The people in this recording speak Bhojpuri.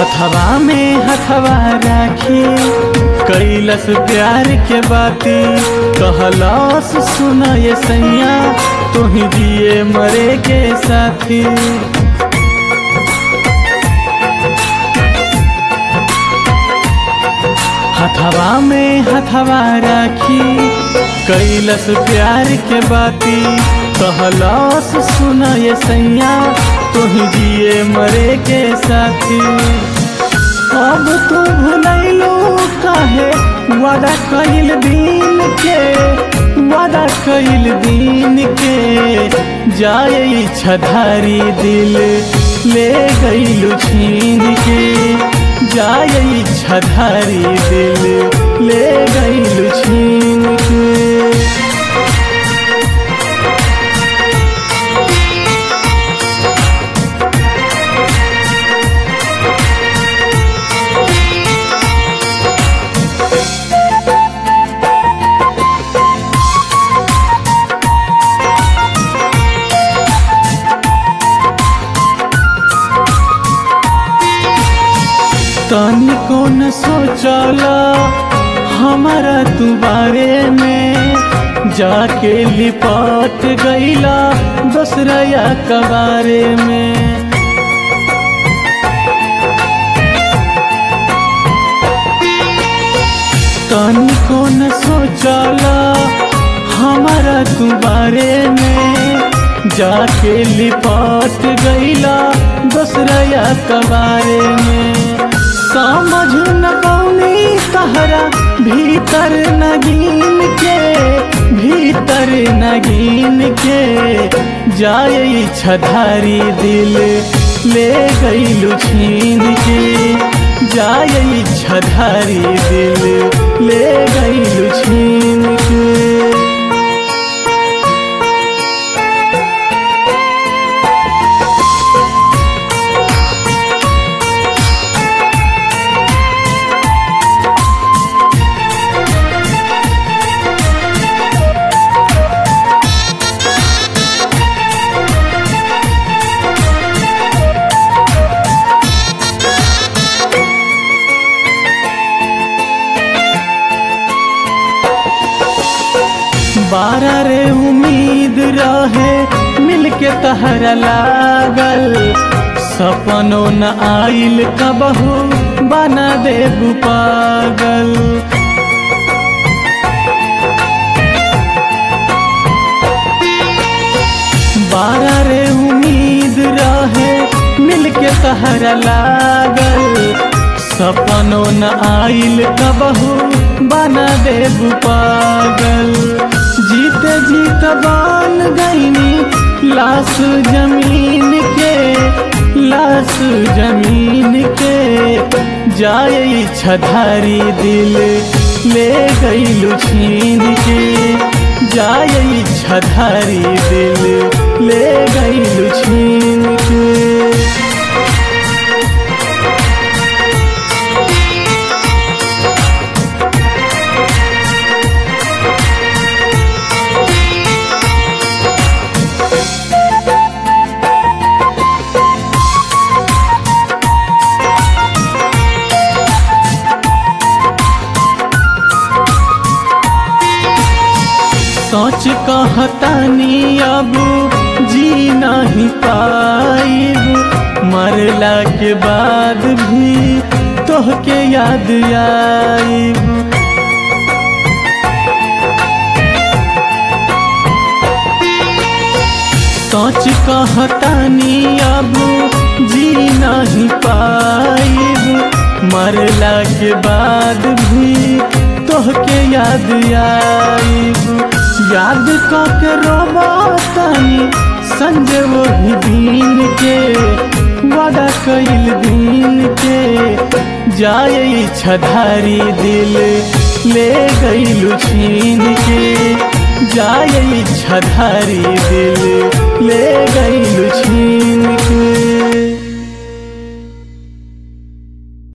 हथवा में हथवा राखी कैलस प्यार के बाती कहलस सुन ये सैया तुही दिए मरे के साथी हथवा में हथवा राखी कैलस प्यार के बाती कहलस सुन ये सैया तुही जिए मरे के साथी अब तू भुलैलू काहे वादा कैल दिन के वादा कैल दिन के जाए इच्छाधारी दिल ले गईलू छीन के जाए इच्छाधारी दिल ले गईलू छीन के तनिको न सोचला हमारा तू बारे में जाके लिपट गईला दूसरा या कबारे में तनिको न सोचला हमारा तू बारे में जाके लिपट गईला दूसरा या कबारे में समझ न पौनी तहरा भीतर नगीन के भीतर नगीन के जाए इच्छाधारी दिल ले गईलू छीन के जाए इच्छाधारी दिल ले गईलू छीन के बारह रे उम्मीद रहे मिलके तहरा लागल सपनो न आइल कबहू बना देबू पागल बारह रे उम्मीद रहे मिलके तहरा लागल सपनो न आइल कबहू बना देबू पागल जीते जीत बान गईनी लाश जमीन के लाश जमीन के जाए इच्छाधारी दिल ले गईलू छीन के जाए इच्छाधारी दिल ले गईलू छीन के सोच कहतानी अब जी नहीं पाइब मरला के बाद भी तोहके याद आइब सोच कहतानी अब जी नहीं पाइब मरला के बाद भी तोहके याद आइब याद के रोबातानी संजय वही दिन के वादा कैल दिन के जाए इच्छाधारी दिल ले गईलू छीन के जाए इच्छाधारी दिल ले गईलू छीन